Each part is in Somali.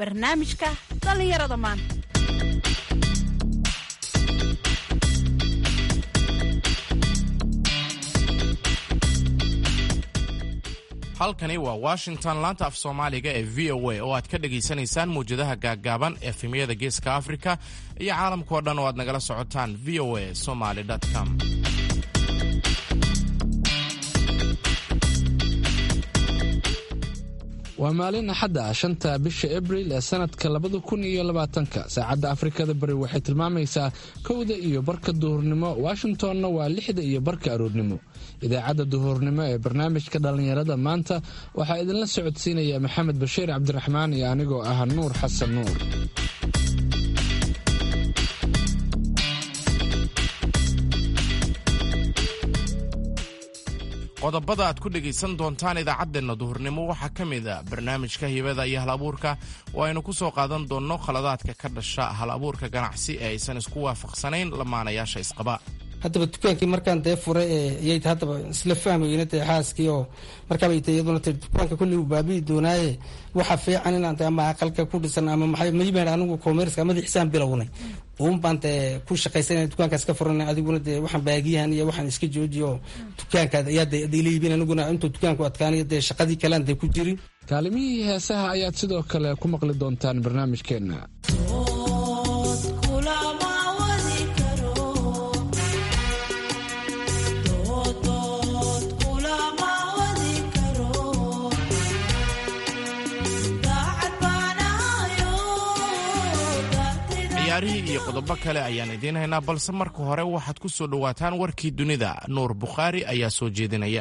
barnaamijka dhallinyarada maanta halkani waa washington laanta af soomaaliga ee v o a oo aad ka dhagaysanaysaan mawjadaha gaaggaaban efemyada geeska afrika iyo caalamkao dhan oo aad nagala socotaan v o a somaly com waa maalin axadda ah shanta bisha abril ee sanadka labada kun iyo labaatanka saacadda afrikada bari waxay tilmaamaysaa kowda iyo barka duhurnimo washingtonna waa lixda iyo barka aroornimo idaacadda duhurnimo ee barnaamijka dhallinyarada maanta waxaa idinla socodsiinaya maxamed bashiir cabdiraxmaan iyo anigoo ah nuur xasan nuur qodobada aad ku dhegaysan doontaan idaacaddeenna duhurnimo waxaa ka mid a barnaamijka hibada iyo hal abuurka oo aynu ku soo qaadan doonno khaladaadka ka dhasha hal abuurka ganacsi ee aysan isku waafaqsanayn lamaanayaasha isqaba haddaba dukaankii markaan dee furay iyay haddaba isla fahmayna dee xaaskii oo markaabay ta iyaduna ti dukaanka kulli uu baabi'i doonaaye waxa fiican inaan de ama aqalka ku dhisan ama maxay mayimeen anigu commerceka madaxiisaan bilownay uun baan dee ku shaqaysanay dukaankaas ka furanay adiguna dee waxaan baagiyahan iyo waxaan iska joojiyo dukaankaad ayaa de ila iibin aniguna intuu dukaanku adkaanayo dee shaqadii kalean dee ku jirin kaalimihii heesaha ayaad sidoo kale ku maqli doontaan barnaamijkeenna ciyaarihii iyo qodobo kale ayaan idiin haynaa balse marka hore waxaad ku soo dhowaataan warkii dunida nuur bukhaari ayaa soo jeedinaya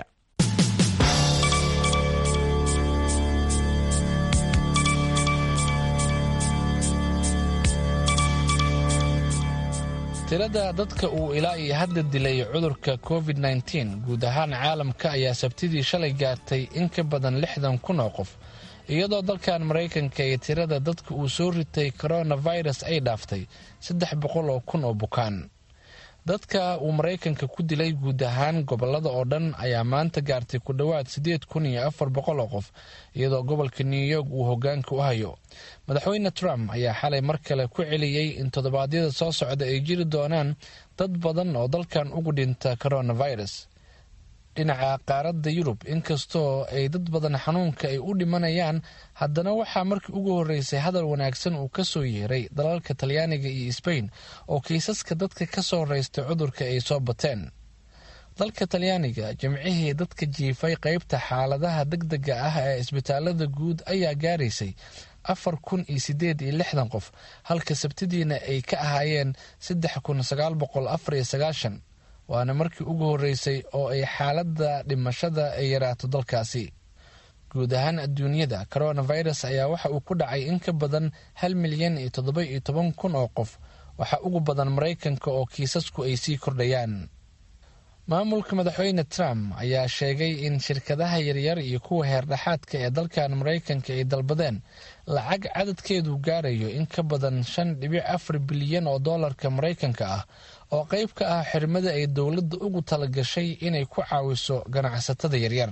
tirada dadka uu ilaa iyo hadda dilay cudurka covid nteen guud ahaan caalamka ayaa sabtidii shalay gaartay in ka badan lixdan kun oo qof iyadoo dalkan maraykanka ee tirada dadka uu soo ritay coronavirus ay dhaaftay saddex boqol oo kun oo bukaan dadka uu maraykanka ku dilay guud ahaan gobolada oo dhan ayaa maanta gaartay ku dhowaad siddeed kun iyo afar boqol oo qof iyadoo gobolka new york uu hogaanka u hayo madaxweyne trump ayaa xalay mar kale ku celiyey in toddobaadyada soo socda ay jiri doonaan dad badan oo dalkan ugu dhinta coronavirus dhinaca qaaradda yurub inkastoo ay dad badan xanuunka ay u dhimanayaan haddana waxaa markii ugu horreysay hadal wanaagsan uu ka soo yeeray dalalka talyaaniga iyo sbain oo kiisaska dadka ka soo raystay cudurka ay soo bateen dalka talyaaniga jimcihii dadka jiifay qeybta xaaladaha deg dega ah ee isbitaalada guud ayaa gaaraysay afar kun iyo sideed iyo lixdan qof halka sabtidiina ay ka ahaayeen saddex kun sagaal boqol afar iyo sagaashan waana markii ugu horreysay oo ay xaaladda dhimashada ay yaraato dalkaasi guud ahaan adduunyada coronavirus ayaa waxa uu ku dhacay in ka badan hal milyan iyo toddoba iyo toban kun oo qof waxaa ugu badan maraykanka oo kiisasku ay sii kordhayaan maamulka madaxweyne trump ayaa sheegay in shirkadaha yaryar iyo kuwa heerdhexaadka ee dalkan maraykanka ay dalbadeen lacag cadadkeedu gaarayo in ka badan shan dhibic afar bilyan oo doolarka maraykanka ah oo qayb ka ah xirmada ay dowladda ugu talagashay inay ku caawiso ganacsatada yaryar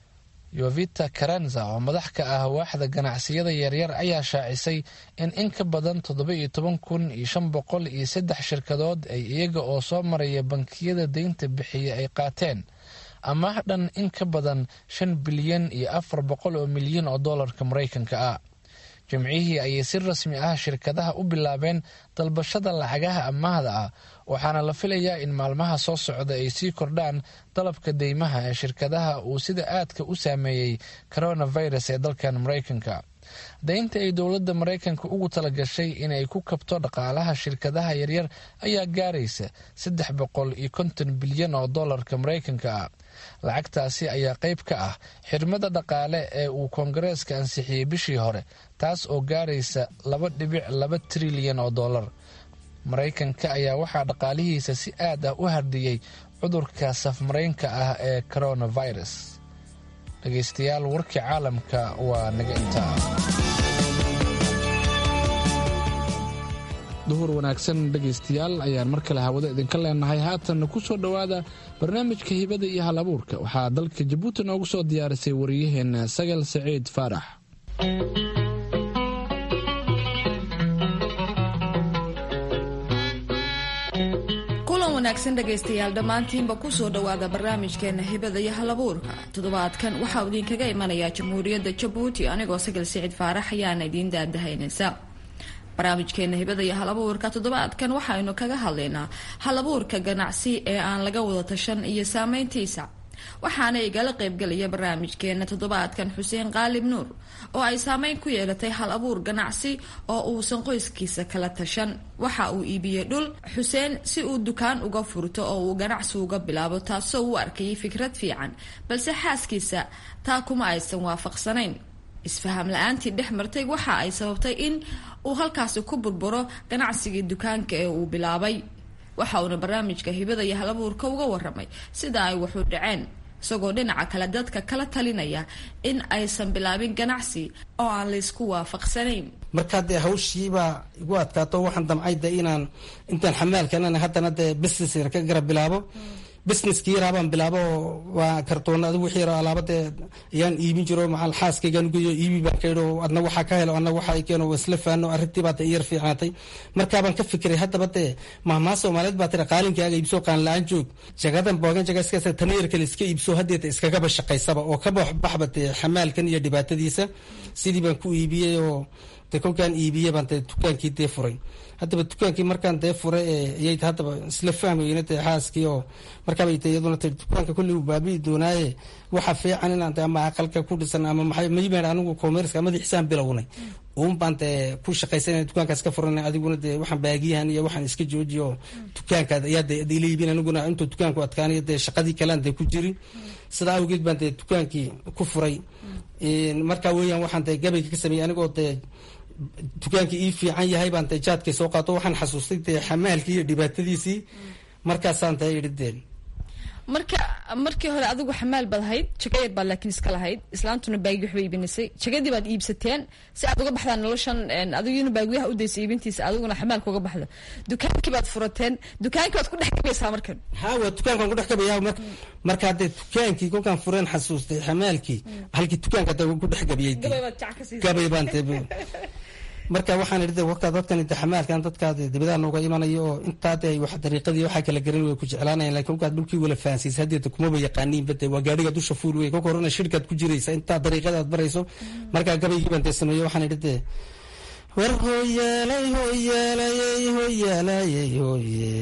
yovita karanza oo madax ka ah waaxda ganacsiyada yaryar ayaa shaacisay in in ka badan toddoba iyo toban kun iyo shan boqol iyo saddex shirkadood ay iyaga oo soo maraya bankiyada deynta bixiya ay qaateen amaah dhan in ka badan shan bilyan iyo afar boqol oo milyan oo doolarka maraykanka ah jimcihii ayay si rasmi ah shirkadaha u bilaabeen dalbashada lacagaha amaahda ah waxaana la filayaa in maalmaha soo socda ay sii kordhaan dalabka deymaha ee shirkadaha uu sida aadka u saameeyey coronavirus ee dalkan maraykanka daynta ay dowladda maraykanka ugu talagashay inay ku kabto dhaqaalaha shirkadaha yaryar ayaa gaaraysa saddex boqol iyo konton bilyan oo doolarka maraykanka ah lacagtaasi ayaa qayb ka ah xirmada dhaqaale ee uu koongareeska ansixiyey bishii hore taas oo gaaraysa laba dhibic laba trilyan oo doolar maraykanka ayaa waxaa dhaqaalihiisa si aad ah u hardiyey cudurka safmaraynka ah ee coronavirus dhegaystayaal warkii caalamka waa naga intaa duhur wanaagsan dhegaystayaal ayaan mar kale hawada idinka leenahay haatanna ku soo dhowaada barnaamijka hibada iyo hal abuurka waxaa dalka jabuuti noogu soo diyaarisay wariyaheenna sagal saciid faarax wanaagsan dhegaystayaal dhammaantiinba kusoo dhowaada barnaamijkeena hibada iyo halabuurka toddobaadkan waxaa idinkaga imanayaa jamhuuriyadda jabuuti anigoo sagal sicid faarax ayaana idiin daadahaynaysa barnaamijkeena hibada iyo halabuurka toddobaadkan waxaynu kaga hadlaynaa halabuurka ganacsi ee aan laga wada tashan iyo saameyntiisa waxaana igala qaybgelaya barnaamijkeena toddobaadkan xuseen qaalib nuur oo ay saameyn ku yeelatay hal abuur ganacsi oo uusan qoyskiisa kala tashan waxa uu iibiyey dhul xuseen si uu dukaan uga furto oo uu ganacsi uga bilaabo taasoo uu arkayay fikrad fiican balse xaaskiisa taa kuma aysan waafaqsanayn isfaham la-aantii dhex martay waxa ay sababtay in uu halkaasi ku burburo ganacsigii dukaanka ee uu bilaabay waxa uuna barnaamijka hibada iyo halabuurka uga waramay sida ay waxu dhaceen isagoo dhinaca kale dadka kala talinaya in aysan bilaabin ganacsi oo aan laysku waafaqsanayn markaa dee hawshiibaa igu adkaato waxaan damcay de inaan intaan xamaalkan haddana dee business yar ka garab bilaabo businesskii yaraabaan bilaabo waa kartoona adigu wixii yaro alaabadee ayaan iibin jiro macal xaaskaygaan ugeeyo iibi baan ka idho adna waxaa ka helo adna waxa ay keeno isla faano arrintii baa dee iyar fiicnaatay markaabaan ka fikiray haddaba dee mahmaa soomaaliyeed baa tira qaalinkaaga iibso qaan la-aan joog jagadan boogan jaga iska tana yar kale iska iibso haddeeta iskagaba shaqaysaba oo ka baxba dee xamaalkan iyo dhibaatadiisa sidii baan ku iibiyey oo de kolkaan iibiye baan dee dukaankii dee furay haddaba dukaankii markaan dee furay iyay haddaba isla fahmayna dee xaaskii oo markaabay te iyaduna ti dukaanka kulli uu baabi'i doonaaye waxa fiican inaan de ama aqalka ku dhisan ama maxay maymaan anigu commerceka madaxiisaan bilownay uun baan dee ku shaqaysanay dukaankaas ka furanay adiguna dee waxaan baagiyahan iyo waxaan iska joojiyo oo dukaankaad ayaa de ila iibin aniguna intuu dukaanku adkaanayo dee shaqadii kalean dee ku jirin sidaa awgeed baan dee dukaankii ku furay markaa weeyaan waxaan dee gabayga ka sameeyey anigoo dee dukaankii ii fiican yahay baan dee jaadkay soo qaato waxaan xasuustay dee xamaalkii iyo dhibaatadiisii markaasaan dee idhi deen marka markii hore adigu xamaal baad ahayd jagayar baad laakiin iska lahayd islaantuna baagi waxba iibinasay jagadii baad iibsateen si aad uga baxdaan noloshan adiguna baagiyaha udaysa iibintiisa adiguna xamaalka uga baxda dukaankii baad furateen dukaankii baad ku dhex gabaysaa markan ha waa dukaankaan ku dhex gabaya markaa dee dukaankii kolkaan fureen xasuustay xamaalkii halkii dukaanka dee ku dhex gabiyey gabay baan dee marka waxaan idhi waka dadkan inta xamaalkan dadkaa dibadaha nooga imanayo oo intaa dee wax dariiqadii waxaa kala garan way ku jeclaanayan lakin kolkaad dhulkii wala fahansiisa haddeeta kumaba yaqaaniinba dee waa gaadhiga dusha fuul wey kolka horena shirkaad ku jiraysa intaa dariiqada aad barayso markaa gabaygii baan dee sameeyo waxaan idhi dee war hooyaalay hooyaalayey hooyaalayey hooye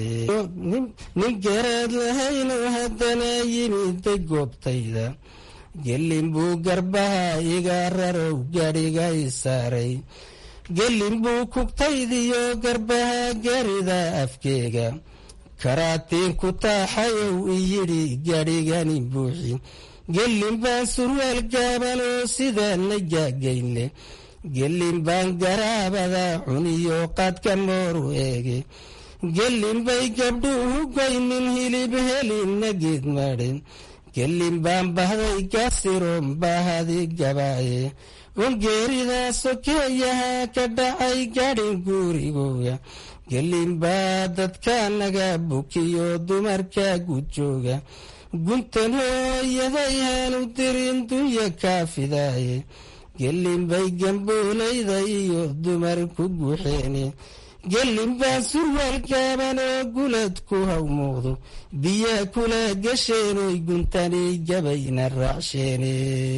nin garaad lahayno haddana yimida goobtayda gelin buu garbaha iga rarow gaadhiga i saaray gelin buu kugtaydiyo garbaha garida afkeega karaatiin ku taaxayow iyidhi gaadhigani buuxi gelin baan surwaal gaaban oo sidaana gaagaynle gelin baan garaabada cuniyo qaadka mooru eege gelin bay gabdhuhu goynin hilib helina geed madhen gelin baan bahday gasiroon baahadi gabaaye ongeerida sokeeyaha ka dhacay gaadhin guurigooga gelin baa dadka naga bukiyo dumarka gudjooga guntan hooyaday haanu dirin dunya kaafidaaye gelin bay gambuulayda iyo dumar ku guuxeene gelin baa surwaal gaaban oo gulad ku haw muuqdo biyaa kula gasheenoy guntanay gabayna raacsheene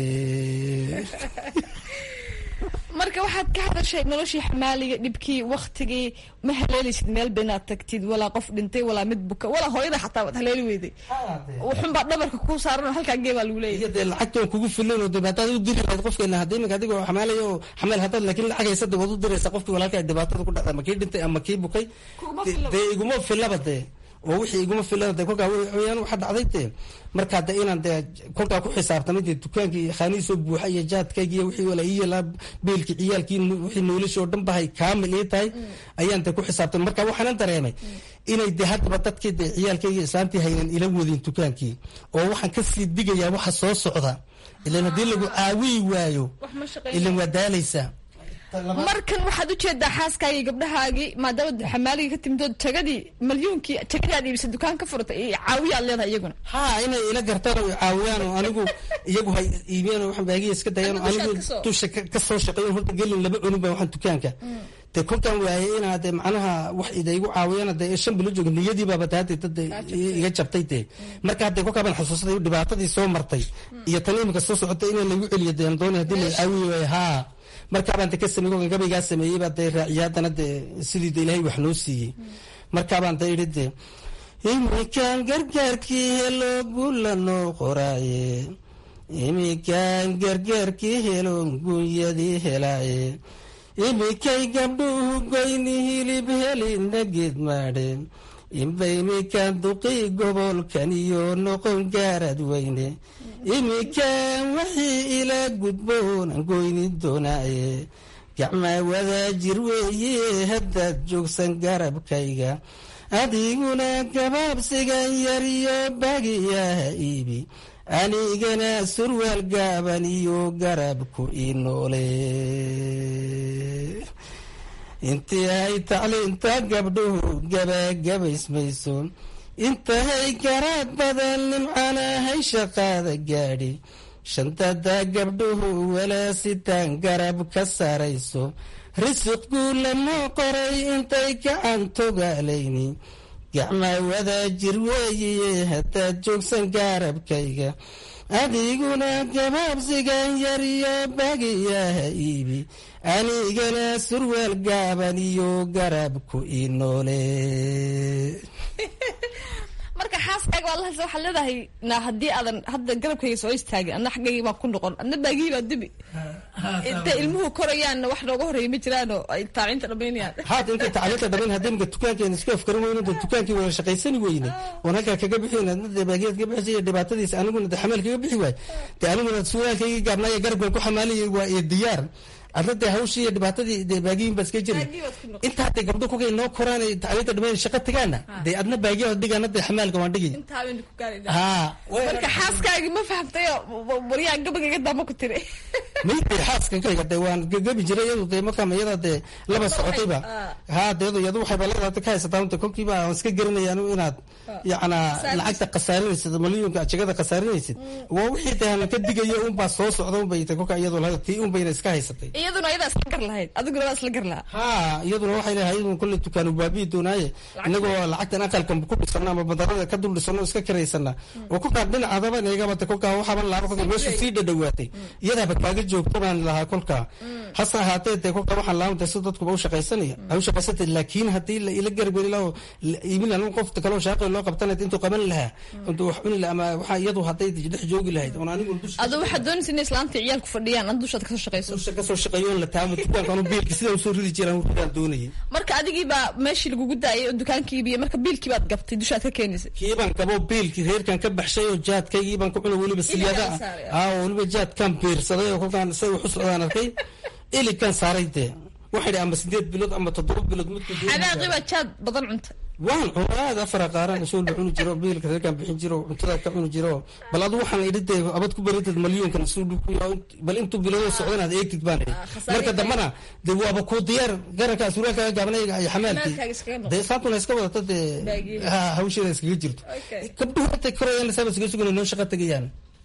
marka waxaad ka hadashay noloshii xamaaliga dhibkii waktigii ma haleelaysid meel ba inaad tagtid walaa qof dhintay walaa mid buka walaa hooyada xataa waad haleeli weyday wuxunbaa dhabarka kuu saaran halkaa gee baa lagu leeyahy iyo dee lacagtoon kugu filan oo dee hadaad u diri lahayd qofkeena hadda iminka adigoo xamaalaya oo xamaal haddaad laakiin lacag haysada waad u diraysaa qofkii walaalkaa dhibaatada ku dhacda ama kii dhintay ama kii bukay dee iguma filaba dee oo wixii iguma filan de kolkaa weyaan waxa dhacday dee markaa de inaan dee kolkaa ku xisaabtamay dee dukaankii khaanihiisoo buuxa iyo jaadkaygi iyo wixii wala iyalaa beelkii ciyaalkii wixii noloshii oo dhan bahay kaamil ii tahay ayaan dee ku xisaabtamay marka waxaanan dareemay inay dee haddaba dadkii dee ciyaalkaygi islaantii haynan ila wadin dukaankii oo waxaan kasii digayaa waxa soo socda ilan haddii lagu caawiyi waayo ilan waa daalaysaa markan waxaad ujeedaa xaaskaagii gabdhahaagii maadaama xamaaligii ka timidoo tagadii malyuunkii tagadii aad iibisa dukaan ka furatay iyo caawiyaad leedahay iyaguna ha inay ila gartaan oo caawiyaan oo anigu iyagu hay iibiyaan oo waxaan baagiya iska dayaan oo anigu dusha ka soo shaqeeyo horta gelin laba cunin baa waxaan dukaanka dee kolkaan waayay inaa dee macnaha wax idaygu caawiyana dee shan bilo jooga niyadiibaaba dee hadda dad iga jabtay dee marka hadda kolkaa baan xusuusaday dhibaatadii soo martay iyo tan imika soo socotay inaa lagu celiyo dee dooni haddii la caawiyi waayo haa markaabaan de ka samey kolkan gabaygaa sameeyey baa dee raaciya haddana dee sidii de ilaahay wax noo siiyey markaabaan dee idhi dee imikaan gargaarkii helo guula noo qoraaye imikaan gargaarkii helo gunyadii helaaye imikay gabdhuhu goyni hilib helina geed maadhe inba imikaan duqii gobolkan iyo noqon gaarad weyne imikaan wixii ilaa gudboonan goyni doonaaye gacmaa wadaajir weeye haddaad joogsan garabkayga adiguna gabaabsigan yariyo bagiyaha iibi anigana surwaal gaaban iyo garabku ii noole intii ay tacliinta gabdhuhu gabagabaysmayso intahay garaad badan nimcanahay shaqaada gaadhi shantada gabdhuhu walaasitaan garab ka saarayso risiqku lamoo qoray intay gacan togaalayni gacmaa wadaajir weeye haddaad joogsan gaarabkayga adiguna gabaabsigan yariyo bagiyaha iibi anigana surwaal gaaban iyo garabku ii noole marka xaaskaaga waa lahaysa waxaad leedahay na haddii aadan hadda garabkayga soo istaagin adna xaggaygi baan ku noqon adna baagihii baa dibi intay ilmuhu korayaanna wax nooga horreeya ma jiraanoo ay taacinta dhamaynayaan haata intay tacliinta dhamayn haddii imika dukaankeena iska afkarin weyno de dukaankii wada shaqaysani weyne oon halkaa kaga bixin adna dee baagiyaad ka bixisay iyo dhibaatadiisa aniguna de xamaal kaga bixi waay dee aniguna suraalkaygii gaabnaayo garabkan ku xamaalayay waa iyo diyaar adna dee hawshii iyo dhibaatadii dee baagiyin baa iska jiri inta hadday gabdho kolkay noo koraan ay tacliinta dhamayn shaqo tagaana dee adna baagiyaad dhigaana dee xamaalka waan dhigi haa marka xaaskaagi ma fahamtayo waryaa gabagayga daama ku tiri maybe xaaskankayga dee waan gabi jiray iyadu dee markaa iyada dee laba socotayba haa deedu iyadu waxayba leedahay ka haysataa unta kolkiiba aan iska garanaya anu inaad yacnaa lacagta khasaarinaysid malyuunka jagada khasaarinaysid waa wixii dee aan ka digayo unbaa soo socda unbay tay kolka iyadu lahayd tii unbayna iska haysatay iyaduna ayadaa isla gar lahayd adiguna waa isla gar lahaa haa iyaduna waxay leedahay iyaduna kolley dukaanu baabiyi doonaaye inagoo lacagtan aqalkan ku dhisano ama badarada ka dul dhisano iska kiraysana oo kolkaa dhinacadaba neegabata kolkaa waxaaban laaba kolka meeshu sii dhadhawaatay iyadaaba kaaga joogta baan lahaa kolkaa hase ahaatee dee kolkaa waxaan laamta si dadkuba u shaqaysanaya ay u shaqaysantay laakiin haddii la ila garabeli laho iibin lahaa qofta kaloo shaaqay loo qabtana intuu qaban lahaa intuu wax cuni lahaa ama waxaa iyadu hadday dhex joogi lahayd oon anigu adu waxaad doonaysa inay islaanta ciyaalku fadhiyaan ad dushaad kasoo shaqayso dusha kasoo shaqeeyo la taamo dukaankan biilki sidaan usoo ridi jiraan ridaan doonayay marka adigii baa meeshii lagugu daayay oo dukaankii iibiye marka biilkii baad gabtay dushaad ka keenaysay kiibaan gabo biilkii reerkan ka baxshay oo jaadkaygii baan ku cunay weliba siyaada ah oo weliba jaadkan biirsaday oo kolkaan say wax u socdaan arkay iligkan saaray dee waxay dhi ama sideed bilood ama toddoba bilood midku xanaaqii baa jaad badan cunta waan cuna aad afara qaaran soo la cuni jiro biilka reerkan bixin jiro cuntada ka cuni jiro bal adu waxaan idhi dee abad ku baratid malyuunkan suu bal intuu bilood socdan aad eegtid baan idhi marka dambana dee waaba kuu diyaar garankaa suraalkaaga gaabanayga ay xamaalkii dee saantuna iska wadata dee hawsheeda iskaga jirto gabdhuhu intay korayaan lasaaba iskaga sugan noo shaqa tegayaan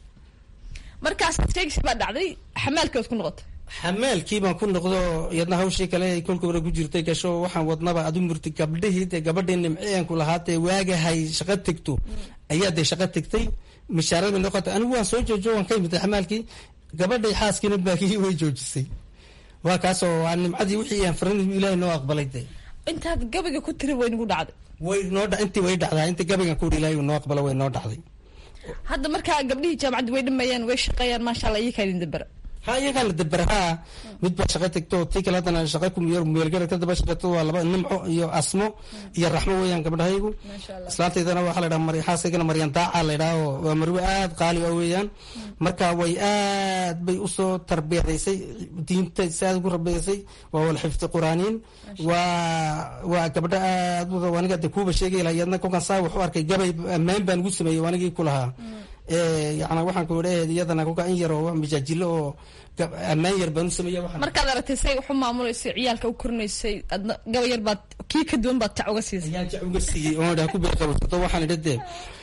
markaas sheegsi baa dhacday xamaalkii waad ku noqotay xamaalkii baan ku noqdo iyadna hawshii kale ay kolka hore ku jirtay gasho waxaan wadnaba adu murti gabdhihii dee gabadhii nimceenku lahaatee waagahay shaqo tegto ayaa dee shaqo tegtay mishaarada noqota anigu waan soo joojo waan ka imitay xamaalkii gabadhay xaaskiina baakihii way joojisay waa kaasoo waa nimcadii wixii aan farin ilaahay noo aqbalay dee intaad gabayga ku tiri way nagu dhacday way noo dha intii way dhacdaa intii gabaygan ku ilaahay noo aqbala way noo dhacday hadda markaa gabdhihii jaamacadda way dhameeyaan way shaqeeyaan maasha allah iyakaa idin dabara ha iyagaa la dabera haa mid baa shaqa tegto tii kale haddana shaqa kumiyar meelgara ka daba shaqeeto waa laba nimco iyo asmo iyo raxmo weeyaan gabdhahaygu islaantaydana waxaa la dhaha xaaskaygana maryan daaca la idhaha oo waa marwe aad qaali ah weeyaan marka way aad bay usoo tarbiyadaysay diinta si aad ugu rabiyaysay waa wala xifdi quraaniin waa waa gabdho aad aniga de kuuba sheegay laha iyadna kolkan saa wax u arkay gabay ammaan baan ugu sameeyey anigii ku lahaa yana waxaan ku idhaheed iyadana kolka in yar oo mijaajilo oo ammaan yar baan u sameeya waxaan markaad aragtay say wax u maamulaysay ciyaalka u korinaysay adna gaba yar baad kii ka duwan baad tac uga siisay ayaan jac uga siiyey oon idhaha ku beeqabasato waxaan idha dee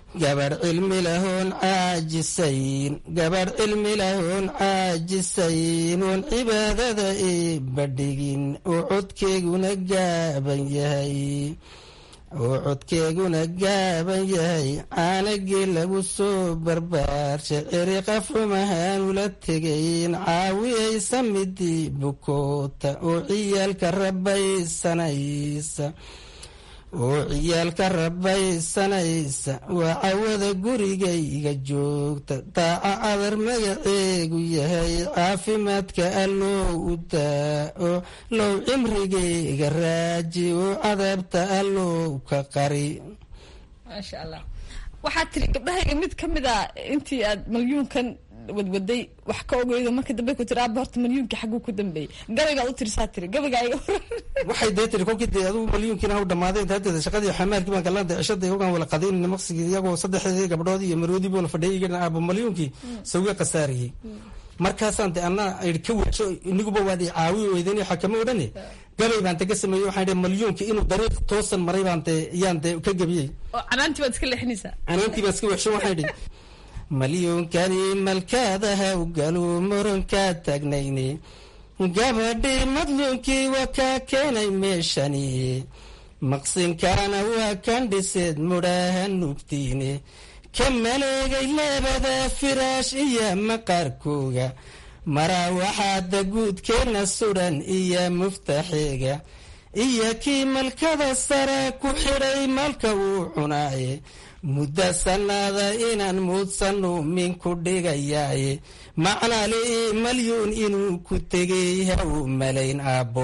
gabadh cilmi lahoon caajisayn gabadh cilmi lahoon caajisayn oon cibaadada i badhigin oo codkeeguna gaaban yahay oo codkeeguna gaaban yahay caanagii lagu soo barbaarshay ciriqaf xumahaanula tegayn caawiyaysa midii bukoota oo ciyaalka rabaysanaysa oo ciyaalka rabaysanaysa waa cawada gurigayga joogta daaca cadar magaceegu yahay caafimaadka alloo u daa oo low cimrigayga raaji oo cadaabta allow ka qari maasha allah waxaad tiri gabdhahayga mid ka mid a intii aad malyuunkan wadwaday wax ka ogeydo marka dambe ku tiri aaba horta malyuunkii xagguu ku dambeeyey gabaygaad u tirisaa tiri gabaygaa iga horan waxay dee tiri kolkii dee adugu malyuunkiina haw dhamaaday daadeeda shaqadii xamaalkii baan kalada cishada ogaan wala qadaynayna maqsigii iyagoo saddexdeedii gabdhood iyo maroodii buuna fadhiyay igana aaba malyuunkii sawiga khasaariyey markaasaan de anna idhi ka weesho iniguba waad i caawi weydan xakamo odhane gabay baan de ka sameeyey waxaan idhi malyuunki inuu dariiq toosan maray baan de yaan de ka gebiyey oo canaantii baad iska leexinaysaa canaantii baan iska weesho waxaan idhi malyuunkani malkaadaha u galu murankaa taagnayne gabadhii madluunkii waa kaa keenay meeshani maqsinkaana waa kan dhiseed mudhaha nugtiine ka maleegay labada firaash iyo maqaarkooga maraa waxaada guudkeenna sudhan iyo muftaxeega iyo kii malkada sare ku xidhay malka uu cunaaye muddo sannaada inaan muudsanu minku dhigayaaye macnali malyuun inuu ku tegay ha u malayn aabbo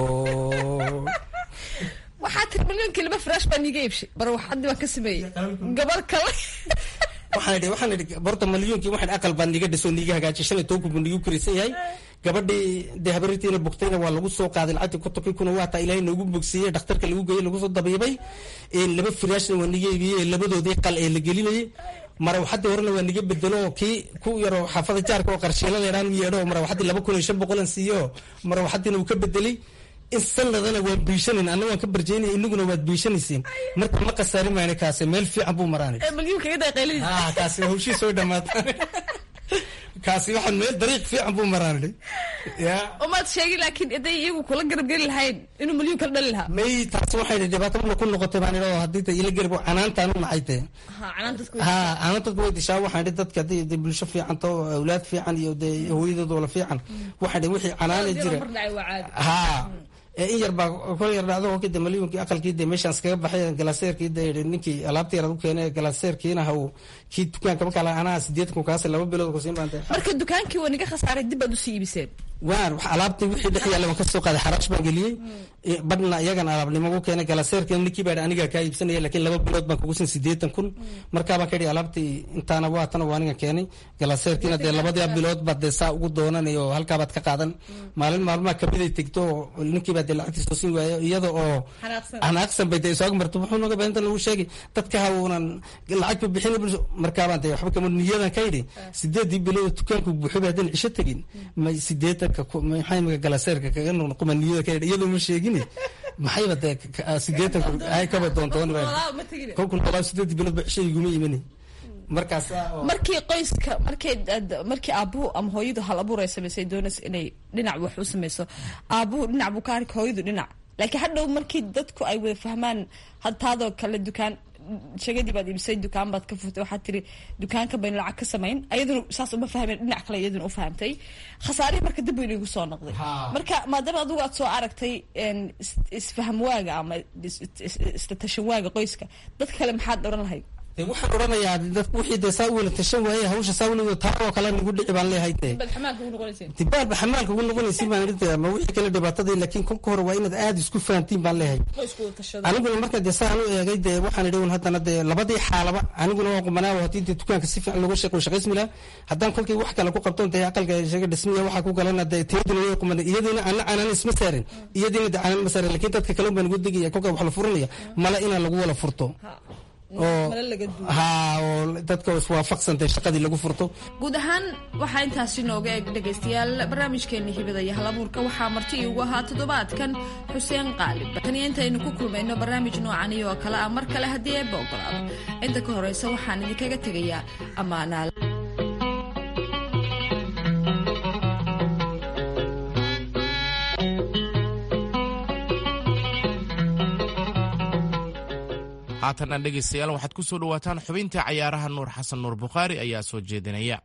waxaa tiri malyuunkii laba firaash baa niiga iibshay bar waxadii baan ka sameeyey gabar kale waxaan idhi waxaan idhi borta malyuunkii waxaan aqal baan niga dhiso niga hagaajiyay shan iyo toban kun buu nigu koraysan yahay gabadhii dee habaritiina bogtayna waa lagu soo qaaday lacagtii kontonkii kuna waa taa ilaahay noogu bogsiiyey dhakhtarka lagu geeyey lagu soo dabiibay laba firaashna waa niga iibiyey labadoodii qal ee la gelinayay marawaxadii horena waa niga bedelo kii ku yaro xaafada jaarka oo qarshiila leedhaan u yeedho marawaxadii laba kun iyo shan boqolan siiyo marawaxadiina uu ka bedelay in sanadana waan biishanayn anna waan ka barjeynaya inaguna waad biishanaysiin marka ma khasaarin mayna kaase meel fiican buu maraanay malyuunka iga daqayladiisa ah kaasi hawshii soo dhamaata kaasi waxaan meel dariiq fiican buu maraanay ya umaad sheegin laakiin haday iyagu kula garab geli lahayn inuu malyuun kala dhali lahaa may taasi waxay dhibaato mana ku noqotay baan idhi oo haddii ta ila garab canaantaan u naxay tee ha canaan dadku ha canaan dadku way dishaa waxaan idhi dadka haddii de bulsho fiican to awlaad fiican iyo dee hooyadood wala fiican waxaan idhi wixii canaana jira mar dhacay waa caadi ha in yar baa kol yar dhacdo kolkii de malyuunkii aqalkii de meeshaan iskaga baxay galaaseerkii de ninkii alaabtii yaraad u keenay galaaseerkiina haw kii dukaanka markaa la anaa sideed kun kaase laba bilood kusiin baan marka dukaankii waa niga khasaaray dib baad usii iibiseen waan alaabtii wixii dhex yaalla waan kasoo qaaday xaraash baan geliyey badhna iyagan alaabnimo ugu keenay galaaseerkiina ninkii baa anigaa kaa iibsanaya laakiin laba bilood baan kugu sin sideetan kun markaa baan ka idhi alaabtii intaana waatana waa anigan keenay galaaseerkiina dee labadii bilood baad dee saa ugu doonanay oo halkaa baad ka qaadan maalin maalmaha kamiday tegto ninkii baa dee lacagtii soo siin waayo iyada oo anaaqsan bay dee isooga marto wuxuu naga baahinta lagu sheegay dadka hawunan lacagba bixin markaabaan dee waxba kama niyadan ka yidhi sideedii bilood dukaanku buuxo baa hadan cisho tegin ma sideetanka maxay imika galaaseerka kaga noqnoqoma niyada ka yidhi iyadoo ma sheegin maxayba dee sideetanku ay kaba doontoon kolkun walaa sideedii bilood ba cisho iguma imani markaas markii qoyska markay markii aabuhu ama hooyadu hal abuur ay samaysay doonaysa inay dhinac wax u samayso aabuhu dhinac buu ka arka hooyadu dhinac laakiin hadhow markii dadku ay wada fahmaan hadtaadoo kale dukaan sheegadii baad iibisay dukaan baad ka furtay waxaad tiri dukaanka baynu lacag ka samayn ayaduna saas uma fahmeen dhinac kale iyaduna u fahamtay khasaarihii marka dib baynu igu soo noqday marka maadaama adigu aad soo aragtay isfaham waaga ama istatashan waaga qoyska dadka kale maxaad odhan lahayd de waxaan odhanayaa dadku wixii dee saa u wela tashan waaye hawsha saa weligo taa oo kale nagu dhici baan leeyahay dee baad xamaalka ugu noqonayseen dibaarba xamaalka ugu noqonaysin baan idhi ama wixii kale dhibaatadii laakiin kolka hore waa inaad aada isku fahantiin baan leeyahay qoysku wada tashado aniguna marka dee saan u eegay dee waxaan idhi un haddana dee labadii xaalaba aniguna waan qumanaa haddii dee dukaanka si fiican looga shaqo shaqaysmi laha haddaan kolkii wax kale ku qabton dee aqalka shaga dhismiya waxaa ku galana dee tiyaduna way qumanay iyadiina ana canaan isma saarin iyadiina dee canaan ma saarin laakiin dadka kale baan ugu degaya kolka wax la furanaya mala inaan lagu wala furto oo ha oo dadka iswaafaqsantay shaqadii lagu furto guud ahaan waxaa intaasi nooga eg dhegaystayaal barnaamijkeena hibada iyo halabuurka waxaa marti iigu ahaa toddobaadkan xuseen qaalib taniyo intaynu ku kulmayno barnaamij noocani oo kale ah mar kale haddii eebba ogolaado inta ka horeysa waxaan idinkaga tegayaa ammaanaal haatanna dhegaystayaal waxaad ku soo dhowaataan xubintii cayaaraha nuur xasan nuur bukhaari ayaa soo jeedinaya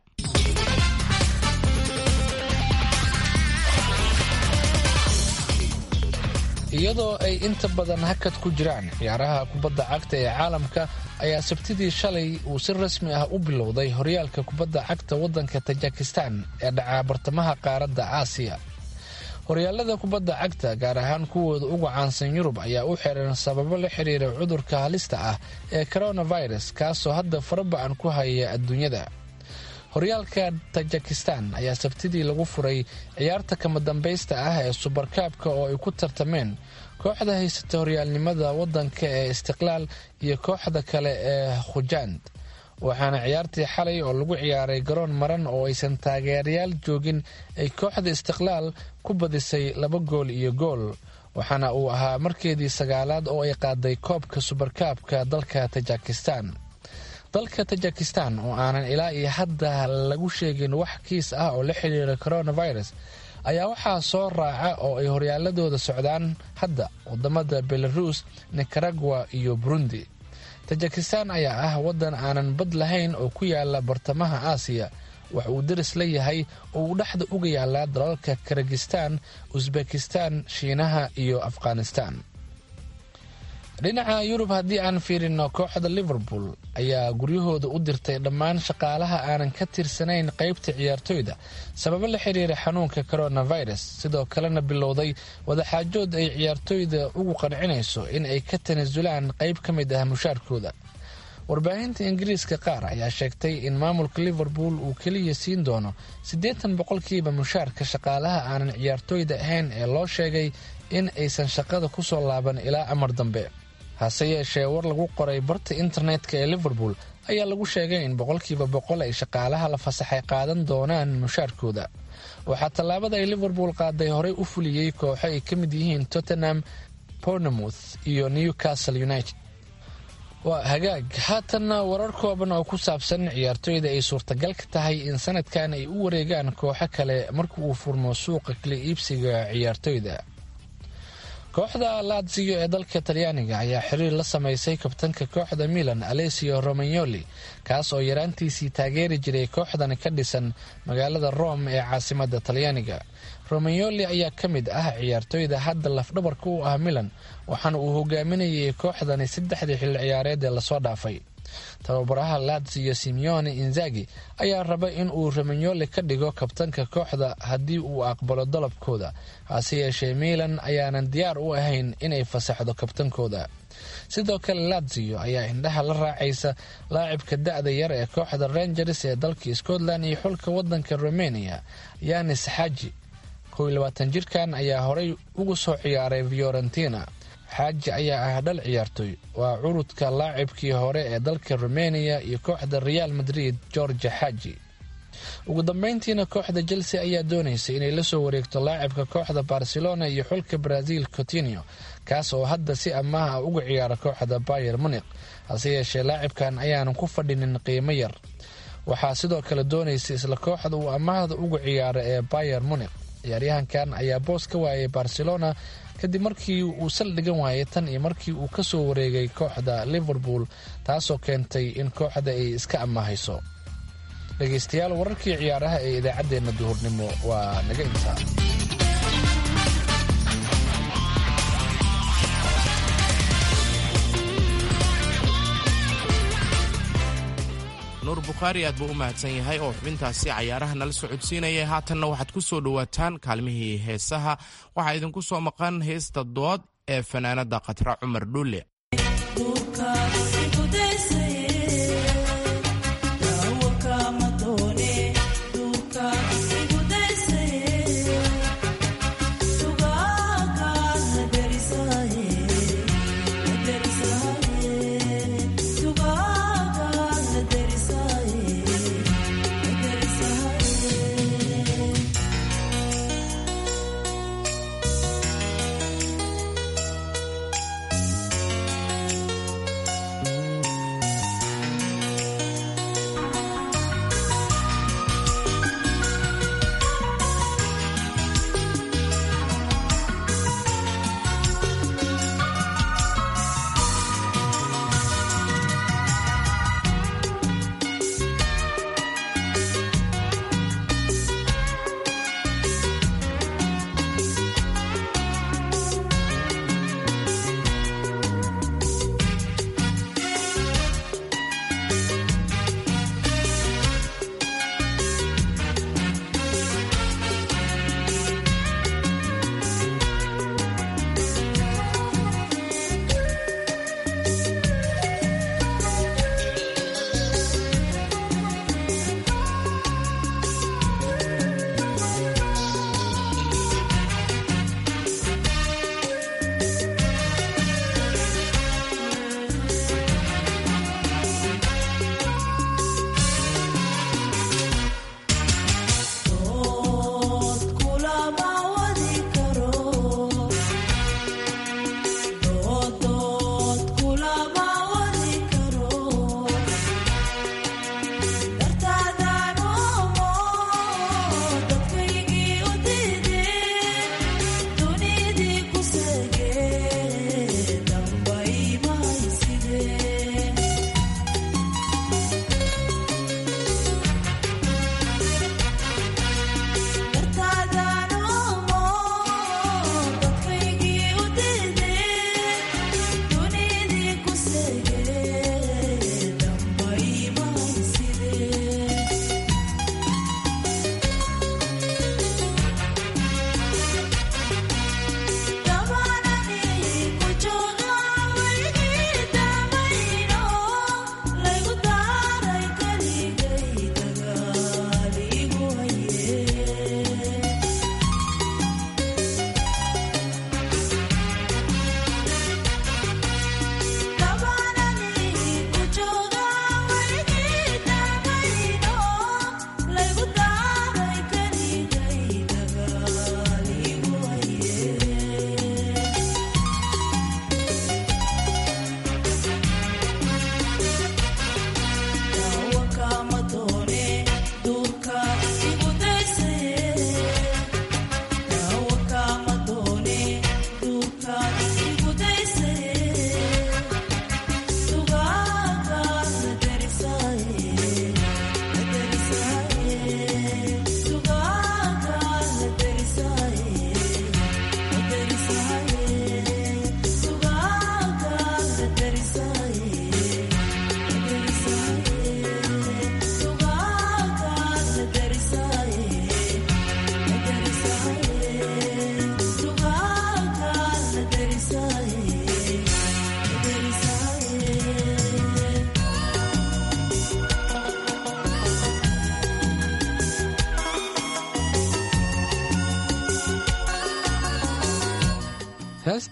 iyadoo ay inta badan hakad ku jiraan ciyaaraha kubadda cagta ee caalamka ayaa sabtidii shalay uu si rasmi ah u bilowday horyaalka kubadda cagta waddanka tajikistan ee dhacaa bartamaha qaaradda aasiya horyaalada kubadda cagta gaar ahaan kuwooda ugu caansan yurub ayaa u xiran sababo la xiriira cudurka halista ah ee coronavirus kaasoo hadda faraba-an ku haya adduunyada horyaalka tajikistan ayaa sabtidii lagu furay ciyaarta kama dambaysta ah ee subarkaabka oo ay ku tartameen kooxda haysata horyaalnimada waddanka ee istiqlaal iyo kooxda kale ee khujand waxaana ciyaartii xalay oo lagu ciyaaray garoon maran oo aysan taageerayaal joogin ay kooxda istiqlaal ku badisay laba gool iyo gool waxaana uu ahaa markeedii sagaalaad oo ay qaaday koobka subarkaabka dalka tajikistan dalka tajikistan oo aanan ilaa iyo hadda lagu sheegin wax kiis ah oo la xiriira coronavirus ayaa waxaa soo raaca oo ay horyaaladooda socdaan hadda wadamada belarus nicaragua iyo burundi tajikistan ayaa ah waddan aanan bad lahayn oo ku yaala bartamaha aasiya wax uu daris la yahay oo uu dhexda uga yaalaa dalalka karagistan usbekistan shiinaha iyo afghanistan dhinaca yurub haddii aan fiirino kooxda liverpool ayaa guryahooda u dirtay dhammaan shaqaalaha aanan ka tirsanayn qeybta ciyaartoyda sababo la xiriira xanuunka coronavirus sidoo kalena bilowday wadaxaajood ay ciyaartoyda ugu qancinayso in ay ka tanasulaan qeyb ka mid ah mushaarkooda warbaahinta ingiriiska qaar ayaa sheegtay in maamulka liverpool uu keliya siin doono siddeetan boqolkiiba mushaarka shaqaalaha aanan ciyaartoyda ahayn ee loo sheegay in aysan shaqada ku soo laaban ilaa amar dambe hase yeeshee war lagu qoray barta internetka ee liverpool ayaa lagu sheegay in boqolkiiba boqol ay shaqaalaha la fasaxay qaadan doonaan mushaarkooda waxaa tallaabada ay liverpool qaaday horey u fuliyey kooxo ay ka mid yihiin tottenham bournemouth iyo newcastle united waa hagaag haatanna warar kooban oo ku saabsan ciyaartoyda ay suurtagal ka tahay in sanadkan ay u wareegaan kooxo kale marka uu furmo suuqa kala iibsiga ciyaartoyda kooxda latsiyo ee dalka talyaaniga ayaa xiriir la samaysay kabtanka kooxda milan alesio romagnoli kaas oo yaraantiisii taageeri jiray kooxdan ka dhisan magaalada rome ee caasimada talyaaniga romagnoli ayaa ka mid ah ciyaartoyda hadda lafdhabarka u ah milan waxaana uu hogaaminayay kooxdani saddexdii xilli ciyaareed ee lasoo dhaafay tababaraha latsiyo simeone inzagi ayaa raba in uu romagnoli ka dhigo kabtanka kooxda haddii uu aqbalo dalabkooda hase yeeshee milan ayaanan diyaar u ahayn inay fasaxdo kabtankooda sidoo kale latsiyo ayaa indhaha la raacaysa laacibka da-da yar ee kooxda rangers ee dalka scotland iyo xulka wadanka romania yanis xaji jirkan ayaa horey ugu soo ciyaaray fiorentina xaaji ayaa ah dhal ciyaartoy waa curudka laacibkii hore ee dalka rumeniya iyo kooxda real madrid georgia xaaji ugu dambeyntiina kooxda chelsea ayaa doonaysay inay la soo wareegto laacibka kooxda barcelona iyo xulka brazil cotinio kaas oo hadda si amaah ah uga ciyaara kooxda bayer munik hase yeeshee laacibkan ayaanan ku fadhinin qiimo yar waxaa sidoo kale doonaysay isla kooxda uu amaahda uga ciyaara ee bayer munik ciyaaryahankan ayaa boos ka waayay barcelona kadib markii uu saldhigan waayay tan iyo markii uu ka soo wareegay kooxda liverpool taasoo keentay in kooxda ay iska amahayso dhegaystayaal wararkii ciyaaraha ee idaacaddeenna duhurnimo waa naga intaa nuur bukhaari aad buu u mahadsan yahay oo xubintaasi cayaaraha nala socodsiinaya haatanna waxaad ku soo dhowaataan kaalmihii heesaha waxaa idinku soo maqan heesta dood ee fanaanada khatra cumar dhulle Tuga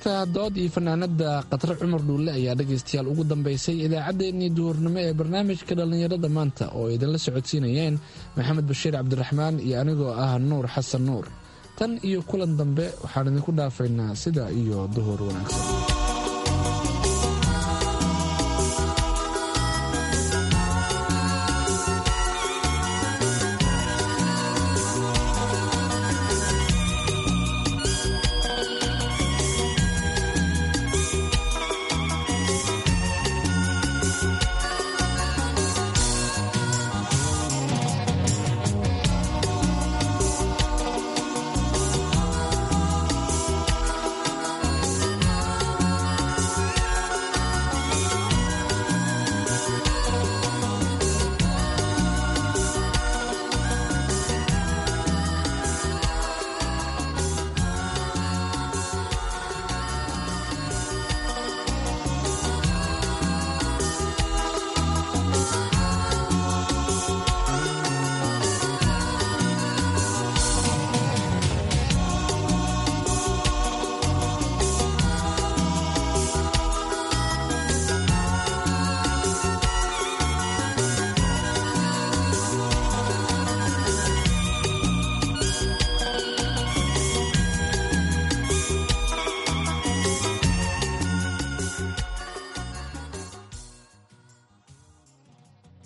heesta dood iyo fanaanada khatare cumar dhuulle ayaa dhegaystayaal ugu dambaysay idaacaddeenii duhurnimo ee barnaamijka dhallinyarada maanta oo idinla socodsiinayeen maxamed bashiir cabdiraxmaan iyo anigoo ah nuur xasan nuur tan iyo kulan dambe waxaan idinku dhaafaynaa sida iyo duhur wanaagsan